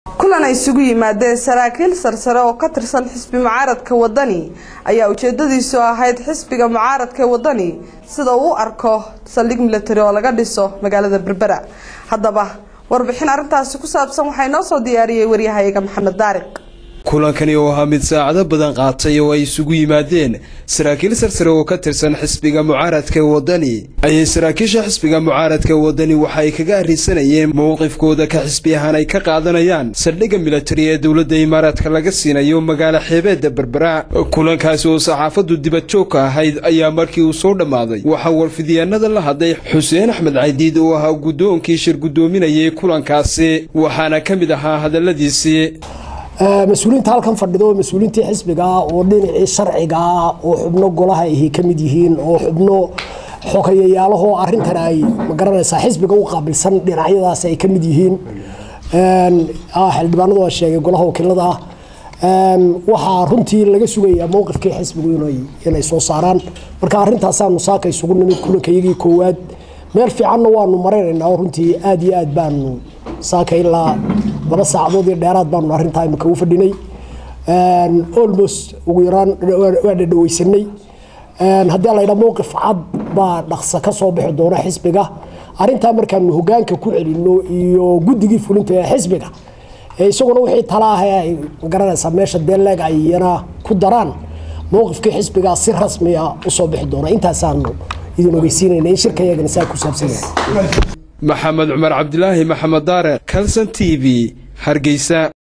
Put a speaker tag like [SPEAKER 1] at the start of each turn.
[SPEAKER 1] kulan ay isugu yimaadeen saraakiil sarsare oo ka tirsan xisbi mucaaradka wadani ayaa ujeedadiisu ahayd xisbiga mucaaradka wadani sida uu u arko saldhig milatari oo laga dhiso magaalada berbera haddaba warbixin arrintaasi ku saabsan waxaa inoo soo diyaariyey waryahayaga maxamed daariq
[SPEAKER 2] kulankani oo ahaa mid saacado badan qaatay oo ay isugu yimaadeen saraakiil sarsare oo ka tirsan xisbiga mucaaradka wadani ayay saraakiisha xisbiga mucaaradka wadani waxa ay kaga arrisanayeen mowqifkooda ka xisbi ahaan ay ka qaadanayaan saldhigga milatari ee dowladda imaaraadka laga siinayo magaalo xeebeedda berbera kulankaasi oo saxaafaddu dibad joogka ahayd ayaa markii uu soo dhammaaday waxaa warfidyaanada la hadlay xuseen axmed caydiid oo ahaa guddoonkii shir guddoominayay kulankaasi waxaana ka mid ahaa hadalladiisii
[SPEAKER 3] mas-uuliyiinta halkan fadhido mas-uuliyiintii xisbiga ah oo dhinacii sharciga ah oo xubno golaha ahi ka mid yihiin oo xubno xogayayaalaho arintan ay magaranaysaa xisbiga u qaabilsan dhinacyadaas ay ka mid yihiin xildhibaanadu waa sheegay golaha wakiilada ah waxaa runtii laga sugayaa mowqifkii xisbigu inay soo saaraan marka arintaasaanu saaka isugu nimid kulankayagii koowaad meel fiicanna waanu maraynaynaa oo runtii aad iyo aad baanu saaka ilaa laba saacadood iyo dheeraad baanu arrintaa imika u fadhinay almost ugu yaraan waa dhadhaweysanay haddii laydhaa mowqif cad baa dhaqsa ka soo bixi doona xisbiga arrintaa markaanu hogaanka ku celino iyo guddigii fulinta ee xisbiga isaguna wixii tala ah ay magaranaysaa meesha deeleeg ay iyana ku daraan mowqifkii xisbigaa si rasmiya usoo bixi doona intaasaanu idin ogeysiinayna in shirkayagana saa ku saabsan yahay
[SPEAKER 2] maxamed cumar cabdilaahi maxamed daare kalson t v hargeysa